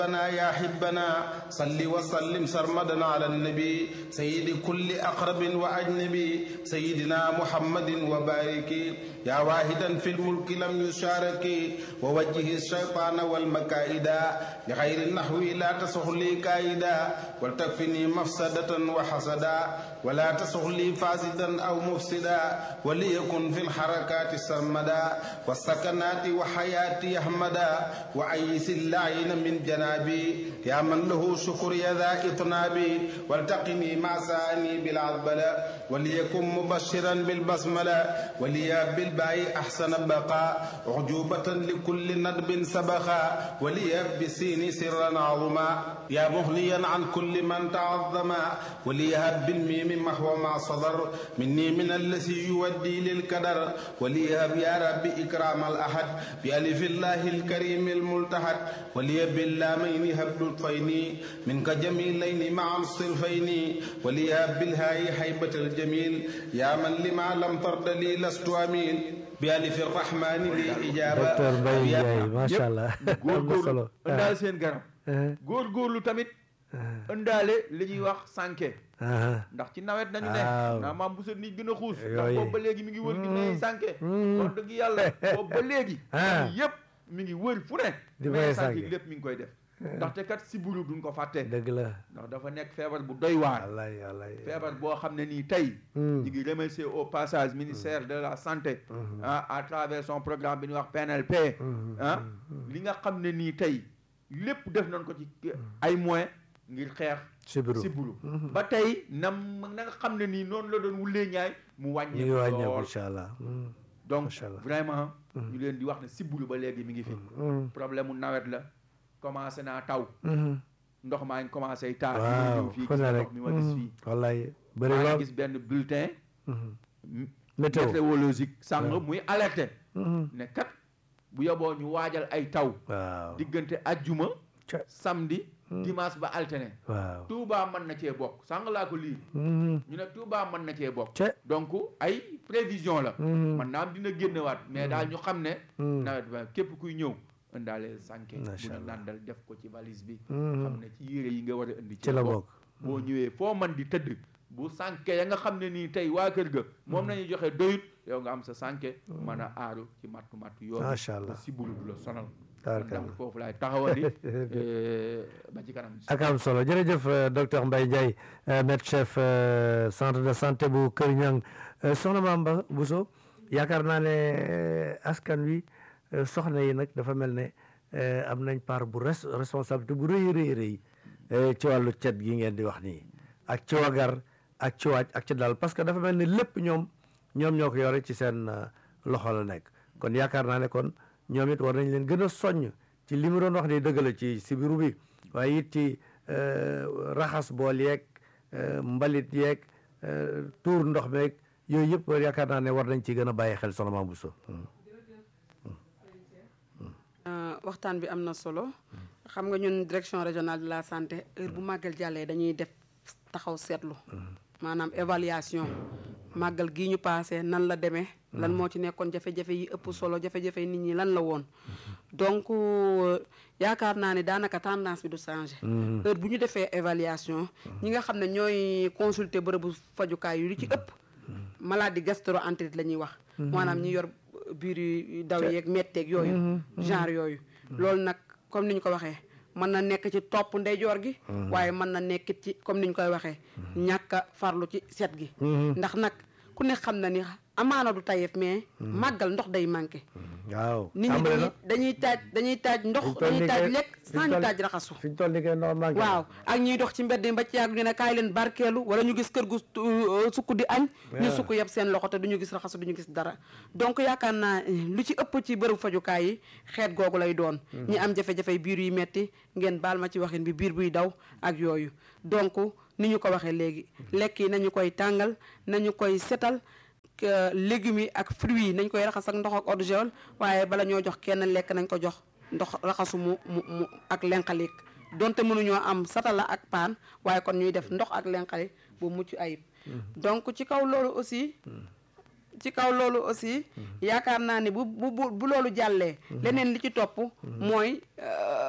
ربنا يا حبنا صل وسلم سرمدا على النبي سيد كل أقرب وأجنبي سيدنا محمد وبارك يا واحدا في الملك لم يشارك ووجه الشيطان والمكائد لغير النحو لا تسخ لي كائدا ولتكفني مفسدة وحسدا ولا تسخ لي فاسدا أو مفسدا وليكن في الحركات سرمدا والسكنات وحياتي أحمدا وأيس اللعين من جنابي يا من له شكر يا ذا إطنابي والتقني مع ساني بالعذبلة وليكن مبشرا بالبسملة وليا بالباء أحسن بقاء عجوبة لكل ندب سبخا وليا بالسين سرا عظما يا مغنيا عن كل من تعظما وليهب بالميم محو ما صدر مني من الذي يودي للكدر وليهب يا رب إكرام الأحد بألف الله الكريم الملتحد ولي باللامين هب لطفين منك جميلين مع الصرفين وليهب بالهاء حيبة الجميل يا من لما لم ترد لي لست أمين بألف الرحمن لي إجابة docteur Mbaye Ndiaye macha allah am na solo ëndaale seen garab góorgóorlu tamit ëndaale li ñuy wax sànke ndax ci nawet nañu ne waaw. naa maam bu sa nit gën a xuus ndax Yooyu. boobu ba léegi mi ngi wër gi ne sànke wax dëgg yàlla boobu ba léegi Ah. yëpp mi ngi wër fu ne Di mais fay sànke sànke. lépp mi ngi koy def ndaxte kat siburu duñ ko fàtte dëgg la ndax dafa nekk feebar bu doy waar wallaay wallaay feebar boo xam ne nii tey Hmm. ñu ngi remercier au passage ministère de la santé ah à travers son programme bi ñuy wax PNLP ah li nga xam ne nii tey lépp def nañ ko ci ay moyens ngir xeex sibiru sibbiru ba tey nam na nga xam ne nii noonu la doon wulee ñaay mu ñu ngi wàññeeku wàññeeku lool incha allah Mm, donc Macha Allah. vraiment ñu leen di wax ne sibbiru ba léegi mi ngi fi mm, problème mu nawet la commencé naa taw mm. ndox maa ngi commencé taa waaw ñëw fii fu gis ne ndox rek mi ma gis Mm, fii wallaay bëri maa ngi lool gis benn bulletin Mhm. m- météo météorologique sàng waaw. muy alerté Mhm. ne kat bu yoboo ñu waajal ay taw waaw diggante ajjuma Ca- samedi dimanche ba alterné waaw Touba mën na cee bokk sàng laa ko lii Mhm. ñu ne Touba mën na cee bokk Ca- donc ay prévision la Mhm. man naam dina génnewaat mais daal ñu xam ne Mhm. nawet ba képp kuy ñëw indaaleel sànke bu Macha ñu Allah. nàndal def ko ci valise bi Mhm. xam ne ci yére yi nga war a indi ci la bokk boo ñëwee foo man di tëdd bu sànke ya nga xam ne nii tey waa kër ga moom nañu joxe doyut yow nga am sa sànke mën a aaru ci mattu mattu yoon Macha Allah. si bulu du la sonal Tabarkalla. donc foofu laay taxawali eh, ba ci kanam ak am solo jërëjëf euh, docteur Mbaye Ndiaye euh, maître chef euh, centre de santé bu Kër Ñang Euh, soxna Maam Ba Bousso yaakaar naa ne euh, askan wi euh, soxna yi nag dafa mel ne euh, am nañ part bu res responsabilité bu rëy rëy rëy euh, ci wàllu cet gi ngeen di wax nii ak ci wagar ak ci waaj ak ci dal parce que dafa mel ne lépp ñoom ñoom ñoo ko yore ci seen euh, loxo la nekk kon yaakaar naa ne kon ñoom it war nañ leen gën a soññ ci li mu doon wax ni dëgg la ci sibiru bi waaye it ci euh, raxas bool yeeg euh, mbalit yeeg euh, tuur ndox meeg yooyu yëpp yaakaar naa ne war nañ ci gën a bàyyi xel soxna Mame Bousso Euh, waxtaan bi am na solo xam nga ñun direction régionale de la santé heure bu màggal jàllee dañuy def taxaw seetlu maanaam évaluation màggal gii ñu paase nan la demee lan moo ci nekkoon jafe-jafe yi ëpp solo jafe-jafe nit ñi lan la woon donc euh, yaakaar naa ne daanaka tendance bi du changé heure bu ñu defee évaluation ñi nga xam ne ñooy consulter bërëbu fajukaay yu li ci ëpp maladie gastro-entérite la ñuy wax maanaam ñi yor biir yu daw yeeg metteeg yooyu genre yooyu loolu nag comme ni ñu ko waxee mën na nekk ci topp ndeyjoor gi waaye mën na nekk ci comme ni ñu koy waxee ñàkk a farlu ci set gi ndax nag ku ne xam na ni amaana du tayeef mais màggal ndox day manqué waaw nit ñi tàmbale dañuy na dañuy taaj dañuy taaj ndox Fi ñu toll dañuy nii taaj kay- lekk fi ñu sans ñu toll- taaj raxasu fi ñu toll nii kay ndox manqué na. waaw ak ñuy dox ci mbedd yi ba ci yàgg ñu ne kaay leen barkeelu wala ñu gis kër gu euh, sukk di añ ñu Yeah. sukk yeb seen loxo te duñu gis raxasu duñu gis dara donc yaakaar naa eh, lu ci ëpp ci bërëb fajukaay yi xeet googu lay doon ñi am jafe-jafe biir yu metti ngeen baal ma ci waxin bi biir buy daw ak yooyu donc ni ñu ko waxee léegi lekk yi nañu koy tàngal nañu koy setal que légumes yi ak fruits yi nañ koy raxas ak ndox ak eau de javel waaye bala ñoo jox kenn lekk nañ ko jox ndox raxasu mu mu mu ak lenqalik donte mënuñoo am satala ak paan waaye kon ñuy def ndox ak lenqali bu mucc ayib donc ci kaw loolu aussi ci kaw loolu aussi yaakaar naa ne bu bu bu bu loolu jàllee leneen li ci topp mooy euh,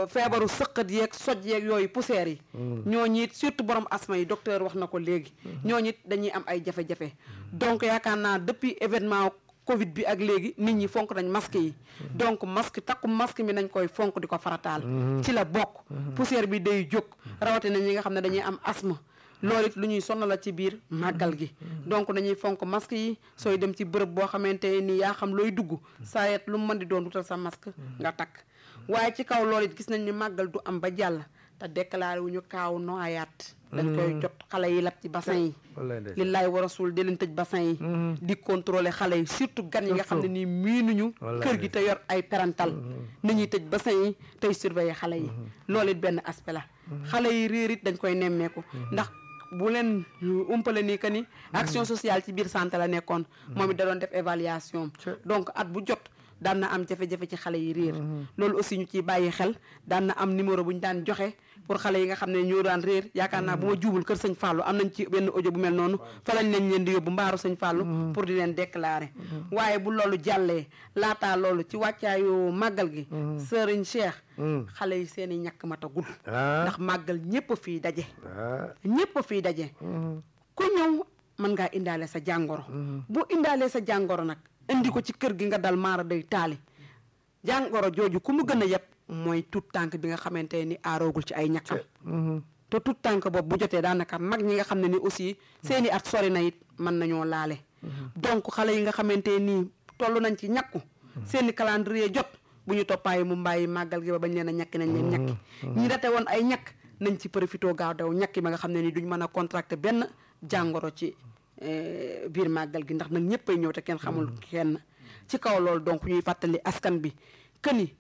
feebaru sëqat yeeg soj yeeg yooyu poussière yi ñooñu it surtout borom asma yi docteur wax na ko léegi ñooñu it dañuy am ay jafe-jafe donc yaakaar naa depuis événement covid bi ak léegi nit ñi fonk nañ masque yi donc masque takku masque mi nañ koy fonk di ko farataal ci la bokk poussière bi day jóg rawatina ñi nga xam ne dañuy am asma loolu it lu ñuy sonal la ci biir màggal gi donc nañuy fonk masque yi sooy dem ci bërëb boo xamante ni yaa xam looy dugg saa yet lu mu mën di doon wutal sa masque nga takk waaye ci kaw loolu it gis nañ ni màggal du am ba jàll te déclaré wu ñu kaaw noyaat dañ koy jot xale yi lab ci bassin yi li laay war a suul di leen tëj bassin yi di contrôler xale yi surtout gan yi nga xam ne nii miinuñu kër gi te yor ay parental ni ñuy tëj bassin yi tey surveiller xale yi loolu it benn aspect la xale yi réer it dañ koy nemmeeku ndax bu leen umpale nii que ni action sociale ci biir santé la nekkoon moom it da doon def évaluation donc at bu jot daan na am jafe-jafe ci xale yi réer loolu aussi ñu ciy bàyyi xel daan na am numéro bu ñu daan joxe pour xale yi nga xam ne ñoo daan réer yaakaar naa bu ma juubul kër sëñ Fallou am nañ ci benn audio bu mel noonu fa lañ leen leen di yóbbu mbaaru sëñ Fallou pour di leen déclarer waaye bu loolu jàllee laataa loolu ci wàccaayu màggal gi sëriñ Cheikh xale yi seen i ñàkk matagul ndax màggal ñépp fii daje ñépp fii daje ku ñëw mën ngaa indaale sa jàngoro bu indaalee sa jàngoro nag indi ko ci kër gi nga dal maara day taali jàngoro jooju ku mu gën a yeb mooy tout tànk bi nga xamante ni aaroogul ci ay ñàkkam te tout tànk boobu bu jotee daanaka mag ñi nga xam ne ni aussi seeni at sori na it mën nañoo laale donc xale yi nga xamante nii toll nañ ci ñàkku seeni calendrier jot bu ñu toppaayi mu mbàyyi màggal gi ba bañ leen a ñàkki nañ leen ñàkki ñi date woon ay ñàkk nañ ci profité gaaw daw ñàkki ba nga xam ne ni duñ mën a contracté benn jàngoro ci biir màggal gi ndax nag ñëppay ñëw te kenn xamul kenn ci kaw loolu donc ñuy fàttali askan bi que ni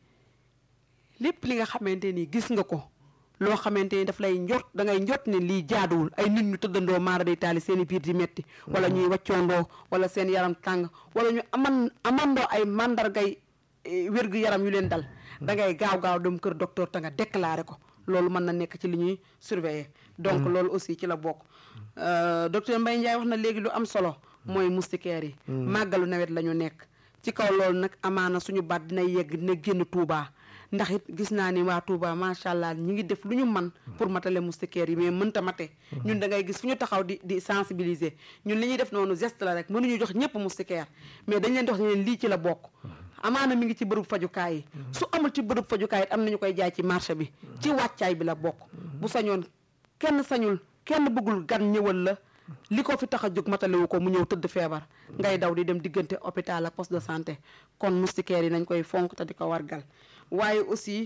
lépp li nga xamante ni gis nga ko loo xamante ni daf lay njort da ngay njort ne lii jaaduwul ay nit ñu tëddandoo maara day taali seen i biir di metti wala ñuy waccoondoo wala seen yaram tàng wala ñu aman amandoo ay mandargay wér-gu yaram yu leen dal da ngay gaaw gaaw dem kër docteur te nga déclaré ko loolu mën na nekk ci li ñuy surveiller donc loolu aussi ci la bokk docteur Mbaye Ndiaye wax na léegi lu am solo mooy moustiquaire yi màggalu nawet la ñu nekk ci kaw loolu nag amaana suñu baat dina yegg dina génn Touba ndax it gis naa ni waa Touba macha allah ñi ngi def lu ñu man pour matale moustiquaire yi mais mënta mate ñun da ngay gis fu ñu taxaw di di sensibiliser ñun li ñuy def noonu geste la rek mënuñu jox ñëpp moustiquaire mais dañ leen dox ne leen lii ci la bokk amaana mi ngi ci bërëb fajukaay yi su amul ci bërëb fajukaay it am nañu koy jaay ci marché bi ci wàccaay bi la bokk bu sañoon kenn sañul kenn bëggul gan ñëwal la li ko fi tax a jóg matalewu ko mu ñëw tëdd feebar ngay daw di dem diggante hôpital ak poste de santé kon moustiquaire yi nañ koy fonk te di ko wargal waaye aussi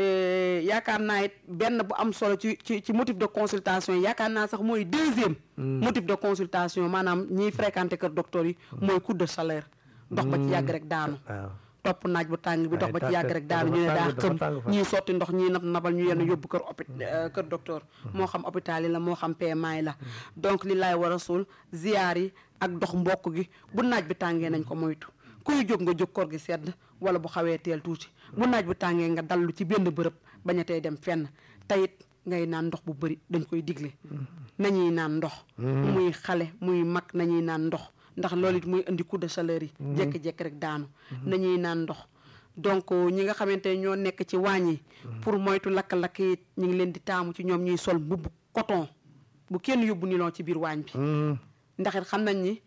yaakaar naa it benn bu am solo ci ci ci motif de consultation yi yaakaar naa sax mooy deuxième motif de consultation maanaam ñiy fréquenté kër docteur yi mooy coup de chaleur dox ba ci yàgg rek daanu topp naaj bu tàng bi dox ba ci yàgg rek daanu ñu ne daa xëm ñii sotti ndox ñii nab nabal ñu yenn yóbbu kër opi kër docteur moo xam hôpital yi la moo xam PMA yi la donc li laay war a suul ziyaar yi ak dox mbokk gi bu naaj bi tàngee nañ ko moytu kuy jóg nga jóg koor gi sedd wala bu xawee teel tuuti bu naaj bu tàngee nga dallu ci benn bërëb bañ a tey dem fenn tayit ngay naan ndox bu bëri dañ koy digle nañuy naan ndox muy xale muy mag nañuy naan ndox ndax loolu it muy indi coup de chaleur yi jékki-jékki rek daanu nañuy naan ndox donc ñi nga xamante ne ñoo nekk ci waañ yi pour moytu lakk-lakk yi ñu ngi leen di taamu ci ñoom ñuy sol mbubb coton bu kenn yóbbu nilon ci biir waañ bi ndax it xam nañ ni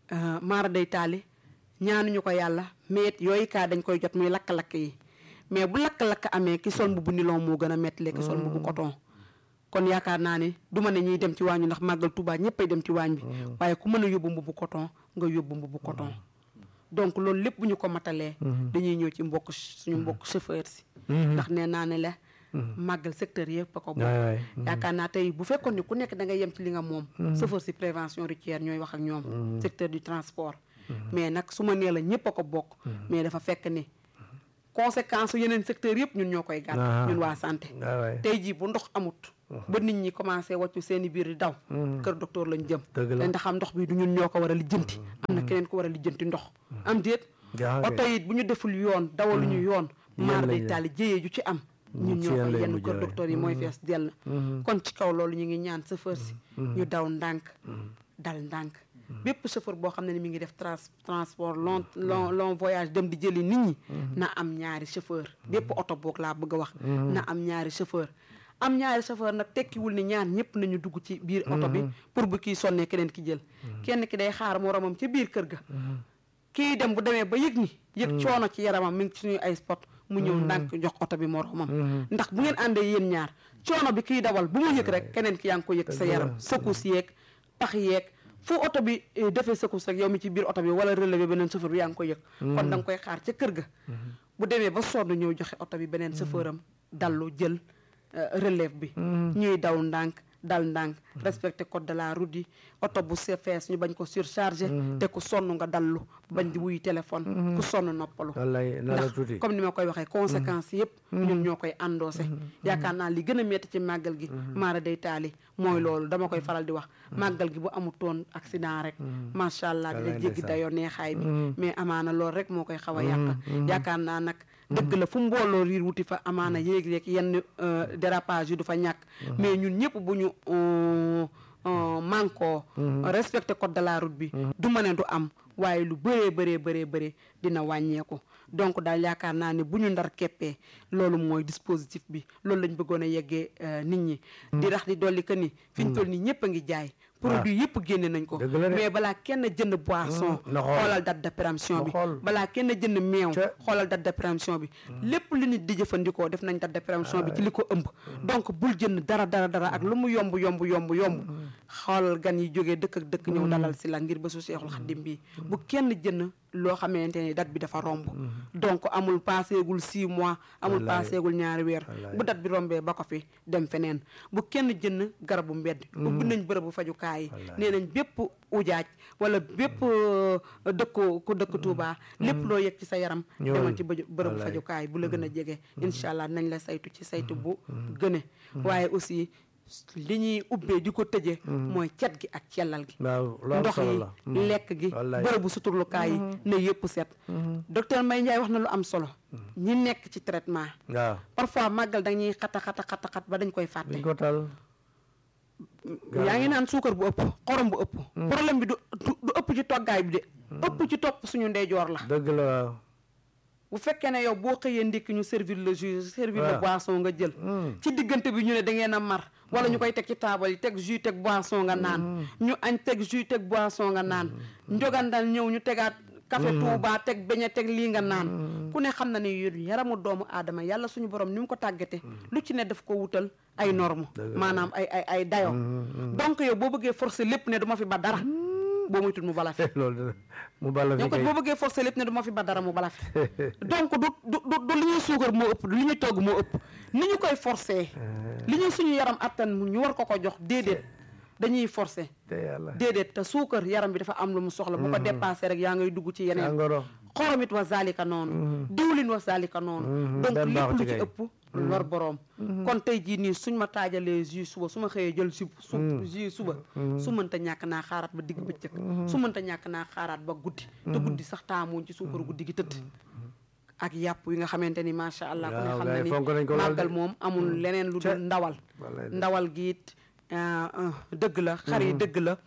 maara day taali ñaanuñu ko yàlla mais yooyu kaa dañ koy jot muy lakk-lakk yi mais bu lakk-lakk amee ki sol mbubb nilon moo gën a metti le ki sol mbubb coton kon yaakaar naa ne du ma ne ñuy dem ci waañ bi ndax màggal Tuubaa ñëppay dem ci waañ bi waaye ku mën a yóbbu mbubu coton nga yóbbu mbubu coton donc loolu lépp bu ñu ko matalee dañuy ñëw ci mbokk suñu mbokk chauffeur si ndax nee naa ne la màggal secteur yëpp a ko bokk yaakaar naa tey bu fekkoon ni ku nekk da ngay yem ci li nga moom chauffeur si prévention routière ñooy wax ak ñoom secteur du transport mais nag su ma nee la ñëpp a ko bokk mais dafa fekk ni conséquence yeneen secteur yëpp ñun ñoo koy gàtt ñun waa santé tey jii bu ndox amut ba nit ñi commencé wàccu seen i biir di daw kër docteur lañ jëm te ndax am ndox bi du ñun ñoo ko war a lijjanti am na keneen ko war a lijjanti ndox am déet oto it bu ñu deful yoon dawaluñu yoon maar day taali jéyee ju ci am ñun ñoo koy yenn kër docteur yi mooy fees dell kon ci kaw loolu ñu ngi ñaan chauffeur si ñu daw ndànk dal ndànk bépp chauffeur boo xam ne ni mi ngi def trans transport long long long voyage dem di jëli nit ñi na am ñaari chauffeur bépp oto boog laa bëgg a wax na am ñaari chauffeur am ñaari chauffeur nag tekkiwul ni ñaar ñëpp nañu dugg ci biir oto bi pour bu kii sonnee keneen ki jël kenn ki day xaar moromam ca biir kër ga kii dem bu demee ba yëg ni yëg coono ci yaramam mi ngi ci suñu ay spot mu ñëw ndànk jox oto bi moromam ndax bu ngeen àndee yéen ñaar coono bi kiy dawal bu mu yëg rek keneen ki yaa ngi ko yëg sa yaram secousse yeeg pax yeeg fu oto bi defee secousse rek yow mi ci biir oto bi wala relevé beneen chauffeur bi yaa ngi ko yëg kon da nga koy xaar ca kër ga bu demee ba sonn ñëw joxe oto bi beneen chauffeur am dallu jël relève bi ñuy daw ndànk dal ndànk respecté code de la route yi oto bu se fees ñu bañ ko surchargé te ku sonn nga dallu bañ di wuy téléphone ku sonn noppalu wallaay na la ndax tuuti comme ni ma koy waxee conséquences yëpp ñun ñoo koy andoose yaakaar naa li gën a metti ci màggal gi maara day taali mooy loolu dama koy faral di wax màggal gi bu amutoon accident rek macha allah dina Wallaay jéggi ndeysaan. dayoo neexaay bi mais amaana loolu rek moo koy xaw a yàq yaakaar naa nag dëgg la fu mbooloo riir wuti fa amaana yéeg-yéeg yenn euh, dérapage yi du fa ñàkk mais ñun ñëpp bu ñu euh, euh, manko respecté code de la route bi du ma ne du am waaye lu bëree bëree bëree bëree dina wàññeeku donc daal yaakaar naa ne bu ñu ndar keppee loolu mooy dispositif bi loolu lañ bëggoon a yeggee euh, nit ñi di rax di dolli que ni fi ñu toll nii ñëpp a ngi jaay produit yëpp génne nañ ko Dëgg la de. mais balaa kenn jënd boisson na xool. xoolal date de péremption Na bi xool. balaa kenn jënd meew Ca- xoolal date de péremption bi lépp lu nit di jëfandikoo def nañ date de péremption bi ci li ko ëmb donc bul jënd dara dara dara ak lu mu yomb yomb yomb yomb xoolal gan yi jógee dëkk ak dëkk ñëw dalal si la ngir bésu Seexul Xaddim bi bu kenn jënd loo xamante ni date bi dafa romb donc amul paaseegul six mois amul Wallaay. paaseegul ñaari weer Wallaay. bu date bi rombee ba ko fi dem feneen bu kenn jënd garabu mbedd ubbi nañ bërëbu fajukaay yi Wallaay. nee nañ bépp ujaaj wala bépp euh, dëkku ku dëkk Touba lépp loo yëg ci sa yaram Ñëwal. demal ci bëj- bërëbu Wallaay. fajukaay bu la gën a jege incha allah nañ la saytu ci saytu bu gëne waaye aussi li ñuy ubbee di ko tëjee mooy cet gi ak cellal gi waaw lu am ndox solo yi la lekk gi Wallaay. bërëbu suturlukaay yi ne yëpp set docteur Mbaye Ndiaye wax na lu am solo ñi nekk ci traitement waaw parfois màggal dañuy xata xata xata xat ba dañ koy fàtte biñ ko tal yaa ngi naan suukar bu ëpp xorom bu ëpp problème bi du du du ëpp ci toggaay bi de ëpp ci topp suñu ndeyjoor la dëgg la waaw bu fekkee ne yow boo xëyee ndékki ñu servir le jus servir le waaw. boisson nga jël ci diggante bi ñu ne da ngeen a mar wala ñu koy teg ci taabal yi teg jus teg boisson nga naan ñu añ teg jus teg boisson nga naan njogandal ñëw ñu tegaat café Touba teg beñe teg lii nga naan ku ne xam na ne yu yaramu doomu aadama yàlla suñu borom ni mu ko tàggate lu ci ne daf ko wutal ay norme Dëgg la. maanaam ay ay ay dayo donc yow boo bëggee forcer lépp ne du ma fi ba dara boo muytul mu bala fi loolu dina mu balla fi yow kat kay boo bëggee forcer lépp ne du ma fi ba dara mu bala fi donc du du du du li ñuy suukar moo ëpp du li ñuy togg moo ëpp ni ñu koy forcer li ñu suñu yaram attan mu ñu war ko ko jox déedéet dañuy forcer te yàlla déedéet te suukar yaram bi dafa am lu mu soxla bu ko dépassé rek yaa ngay dugg ci yeneen angoro xoromit wa zalika noonu diwlin wa zalika noonu donc benn lépp baaxu ci lu ci kay. ëpp lor boroom kon tey jii nii suñ ma taajalee jus suba su ma xëyee jël su su jus suba su mënta ñàkk naa xaaraat ba digg bëccëg su mënta ñàkk naa xaaraat ba guddi te guddi sax taamuñ ci suukaru guddi gi tëdd ak yàpp yi nga xamante ni macha allah ku ne Waaw, xam gars na yi ni fonk nañ ko lool de. màggal moom amul leneen lu Ca- dul ndawal Wallaay de. ndawal gi it ah, ah, dëgg la xar yi dëgg la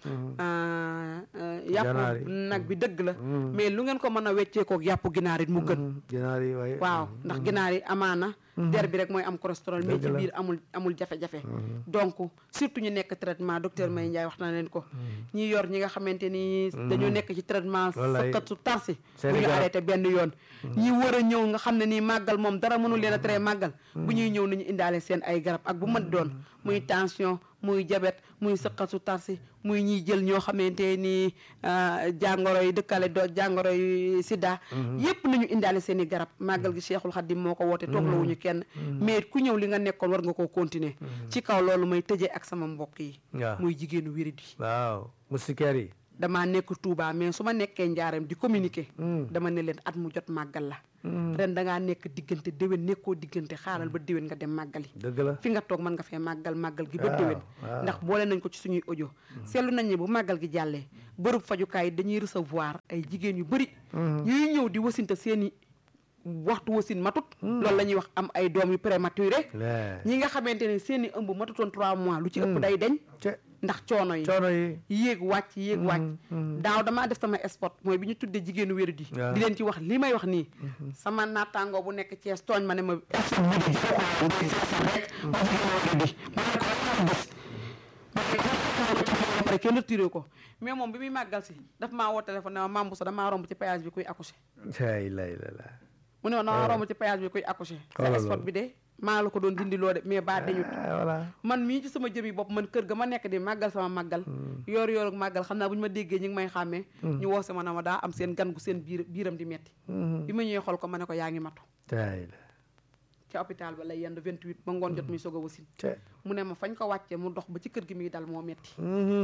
ah, ah, Ganaar yàpp yi. nag bi dëgg la mais lu ngeen ko mën a weccee kook yàpp ginaar it mu gën ginaar yi waaye waaw ndax ginaar yi amaana der bi rek mooy am cholestérol mais Dëgg ci la. biir amul amul jafe-jafe donc surtout ñu nekk traitement docteur May Ndiaye wax na leen ko ñi yor ñi nga xamante ni dañoo nekk ci traitement Wallaay. sëqat su tarsi Seen bu ñu garab. arrêté benn yoon ñi war a ñëw nga xam ne nii màggal moom dara mënul leen a tere màggal bu ñuy ñëw nañu indaale seen ay garab ak bu mën doon muy tension muy diabète muy sëqat su tarsi muy ñiy jël ñoo xamante ni ah, jàngoro yi dëkkale do jàngoro yi sida yépp nañu indaale seen i garab màggal gi Cheikhul Khadim moo ko woote tooglawuñu kenn mais ku ñëw li nga nekkoon war nga koo continuer ci kaw loolu may tëjee ak sama mbokk yi waaw muy jigéenu wérit yi waaw moustiquaire yi damaa nekk Touba mais su ma nekkee njaareem di communiquer dama ne leen at mu jot màggal la ren dangaa nekk diggante déwén nekkoo diggante xaaral ba déwén nga dem màggali dëgg la fi nga toog mën nga fee màggal màggal gi ba Waaw, déwén waaw. ndax boole nañ ko ci suñuy audio seetlu nañ ne bu màggal gi jàllee bërëb fajukaay yi dañuy recevoir ay jigéen yu bëri ñuy ñëw di wasinte seeni waxtu wasin matut loolu la ñuy wax am ay doom yu prématuré lee ñi nga xamante ne seen i ëmb matutoon trois mois lu ci ëpp day deñ ce ndax coono yi coono yi yéeg wàcc yéeg wàcc daaw damaa def sama spot mooy bi ñu tuddee jigéenu wéru di waaw. di leen ci wax li may wax nii sama naataangoo bu nekk Thiès tooñ ma ne ma spot bi di jaru ko ngay feesal rek ba jigéenu wéru di ma ne ko lan gis ma ne ko ba pare kenn retiré ko mais moom bi muy màggal si daf maa woo téléphone ne ma Mame Bousso damaa romb ci péage bi kuy accoucher lay lay la la mu ne ma damaa romb ci péage bi kuy accoucher sa Xoolal spot loolu. bi de maa la ko doon dindi loo de mais baa dañut ah voilà man mii ci sama jëmi bopp man kër ga ma nekk di màggal sama màggal yoor yoor ak màggal xam naa bu ñu ma déggee ñu ngi may xàmmee ñu woo si ma ne ma daa am seen gan gu seen biir biiram di metti bi ma ñëwee xool ko ma ne ko yaa ngi matu tay la ci hôpital ba lay yendu 28 ba ngoon jot muy soog a wasin ce mu ne ma fañ ko wàccee mu dox ba ci kër gi muy dal moo metti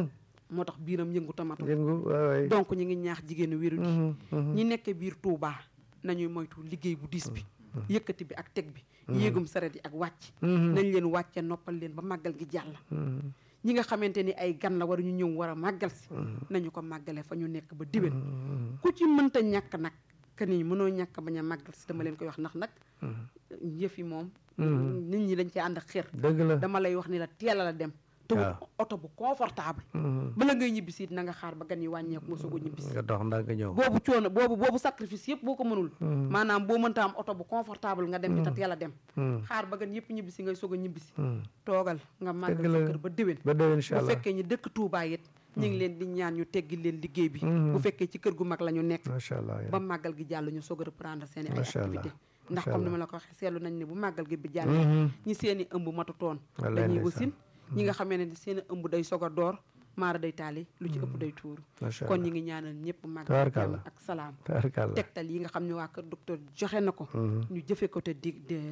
moo tax biiram yëngu ta matu yëngu waay waay donc ñu ngi ñaax jigéenu wéru di ñi nekk biir Touba nañuy moytu liggéey bu diis bi yëkkati bi ak teg bi yéegum saret yi ak wàcc nañ leen wàcce noppal leen ba màggal gi jàll ñi nga xamante ni ay gan la war ñu ñëw war a màggal si nañu ko màggale fa ñu nekk ba diwén ku ci mënta ñàkk nag que ni mënoo ñàkk bañ a màggal si dama leen koy wax ndax nag yëf yi moom nit ñi dañ ci ànd ak xër dëgg la dama lay wax ni la teel a la dem te wut waaw. oto bu confortable bala ngay ñibbisi it na nga xaar ba gan yi wàññeeku nga soog a ñibbisi nga dox ndànk ñëw boobu coono boobu boobu sacrifice yëpp boo ko mënul maanaam boo mënta am oto bu confortable nga dem ci te teel a dem xaar ba gan yëpp ñibbisi ngay soog a ñibbisi toogal nga màggal Dëgg sa la. kër ba déwén ba déwén incha bu allah fekkee ñi dëkk Touba it ñu ngi leen di ñaan ñu teggi leen liggéey bi bu fekkee ci kër gu mag la ñu nekk macha allah ba màggal gi jàll ñu soog a reprendre seen i ay Macha Allah. activité ndax Macha comme ni Allah. ma la ko waxee seetlu nañ ne bu màggal gi bi jàllee ñi seen i ëmb matutoon Wallaay dañuy ndeysaan. wasin ñi nga xamee ne seen i ëmb day soog a door maara day taali lu ci ëpp day tuuru macha kon allah ñi ngi ñaanal ñëpp màggal Tabaarkalla. jàmm ak salaam tabarkàlla tegtal yi nga xam ne waa kër docteur joxe na ko ñu jëfe ko te di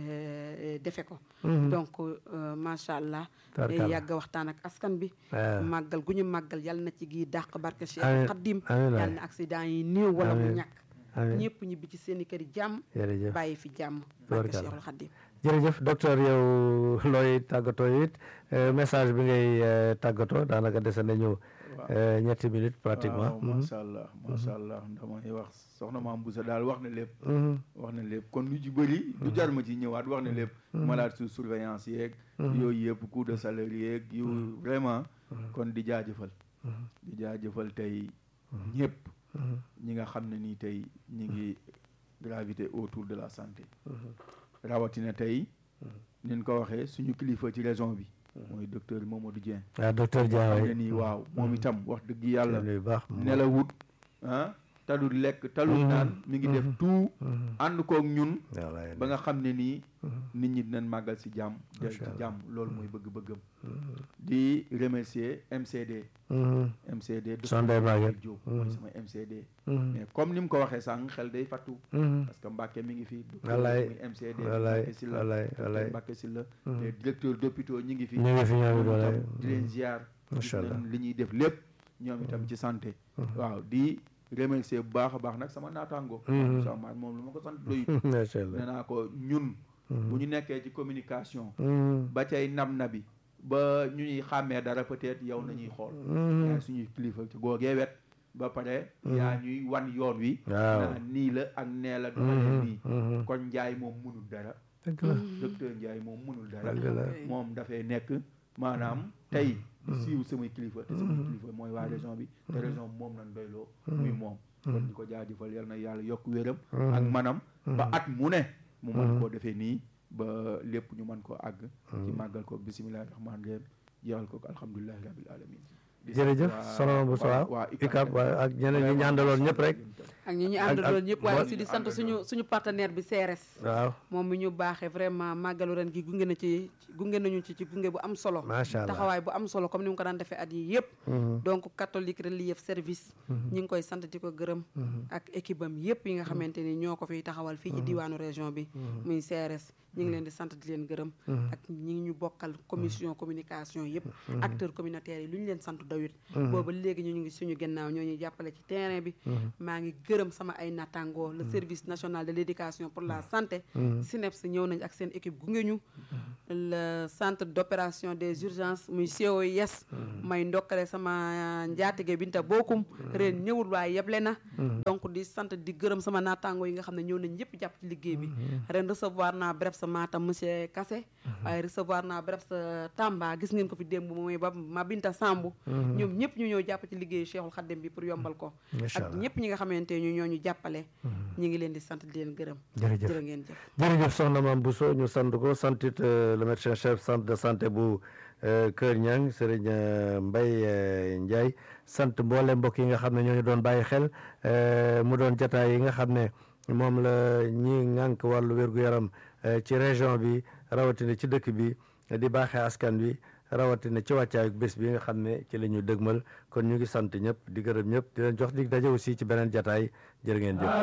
de- defe ko donc euh, macha allah day Tabaarkalla. yàgg waxtaan ak askan bi waaw màggal gu ñu màggal yàlla na ci gi dàq barke Amiin. Cheikh Khadim Amiin waay. yàlla na accident yi néew wala mu Amiin. ñàkk amiin ñëpp ñibbi ci seen i kër yi jàmm jërëjëf bàyyi fi jàmm barke Tabaarkalla. Cheikhul Khadim jërëjëf docteur yow looy tàggatoo it euh, message bi ngay euh, tàggatoo daanaka dese nañu euh, ñetti minutes pratiquement waaw macha allah macha allah damay wax soxna Mame Bousso daal wax na lépp Mhm. wax na lépp kon lu ci bëri du jar ma ci ñëwaat wax na lépp malade sous surveillance yeeg yooyu yëpp coût de salaire yeeg yu vraiment kon di jaajëfal di jaajëfal tey ñëpp ñi nga xam ne nii tey ñi ngi gravité autour de la santé rawatina tey nin ko waxee suñu kilifa ci région bi mooy docteur Mamadou Dieng waaw docteur Dia xam ne waay nii waaw moom itam wax dëgg yàlla nuyu baax nelawut ah talul lekk talul naan mi ngi def tout ànd koog ñun wallaay ba nga xam ne nii nit ñi dinañ màggal si jàmm del ci Macha Allah. jàmm loolu mooy bëgg-bëggam di remercier MCD Mhm. MCD de Sondé Maguette. Diop mooy sama MCD Mhm. mais comme ni mu ko waxee sànq xel day fattu Mhm. parce que Mbacke mi ngi fi Wallaay. muy MCD wallaay Mbacke Sylla wallaay docteur wallaay Mbacke Sylla les directeurs d'hôpitaux ñi ngi fi ñu ngi fi ñoom it ñoom wallaay itam di leen ziar Macha gis Allah. nañ li ñuy def lépp ñoom itam ci santé waaw di remercier bu baax a baax nag sama naataango sama maat moom lu ma ko sant doy macha allah nee naa ko ñun bu ñu nekkee ci communication Mhm. ba cay nab nabi ba ñu ñuy xàmmee dara peut-être yow nañuy xool yaay suñuy kilifa ci googee wet ba pare yaa ñuy wan yoon wi waaw naa nii la ak nee la doxalee nii Mhm. kon njaay moom mënul dara dëgg la docteur Ndiaye moom mënul dara dëgg la moom dafay nekk maanaam tey di siiw samay kilifa te samay kilifa mooy waa région bi te région bi moom lañ doyloo muy moom kon di ko jaajëfal yal na yàlla yokk wéram ak manam ba at mu ne mu mën koo defee nii ba lépp ñu mën koo àgg ci màggal ko bisimilahi rahmaani rahim jeexal ko alhamdulilahi rabil alamin di sant jërëjëf waa- soxna bu waa- waaw waa ICAP waaw ak ñeneen ñi ñu àndaloon ñëpp rek ak ñi ñu ak- àndaloon ak- ñëpp waaye moo- aussi di sant àndaloon. suñu suñu partenaire bi CRS waaw moom mi ñu baaxee vraiment màggalu ren gi gunge na ci gunge nañu ci ci gunge bu am solo macha allah taxawaay bu am solo comme ni mu ko daan defee at yi yëpp donc catholique relief service ñi ngi koy sant di ko gërëm ak équipe am yëpp yi nga xamante ni ñoo ko fiy taxawal fii ci diwaanu région bi muy CRS ñi ngi leen di sant di leen gërëm ak ñi ngi ñu bokkal commission communication yëpp acteurs communautaires yi lu ñu leen sant doy doyut booba léegi ñu ngi suñu gannaaw ñoo ñuy jàppale ci terrain bi maa ngi gërëm sama ay nattangoo le service national de l'éducation pour la santé SNEPS ñëw nañ ak seen équipe gunge ñu le centre d'opération des urgences muy COIS may ndokkale sama njaatige Binta Bokum ren ñëwul waaye yeble na donc di sant di gërëm sama nattangoo yi nga xam ne ñëw nañ ñëpp jàpp ci liggéey bi ren recevoir naa bref sa Matam monsieur Kassé waaye recevoir naa bref sa Tamba gis ngeen ko fi démb mooy ba ma Binta Sambu ñoom ñëpp ñu ñëw jàpp ci liggéeyu Cheikhul Khadim bi pour yombal ko ak ñëpp ñi nga xamante ñu ñoo ñu jàppale ñi ngi leen di sant di leen gërëm jërëjëf jërë ngeen jëf jërëjëf soxna Mame Bousso ñu sant ko santit le médecin chef centre de santé bu Kër Ñang Serigne Mbaye Ndiaye sant mboole mbokk yi nga xam ne ñoo ñu doon bàyyi xel mu doon jataay yi nga xam ne moom la ñi ŋànk wàllu wér-gu-yaram ci région bi rawatina ci dëkk bi di baaxee askan wi rawatina ci wàccaayu bés bi nga xam ne ci la ñu dëgmal kon ñu ngi sant ñëpp di gërëm ñëpp di leen jox dig daje aussi ci beneen jataay jërë ngeen jëf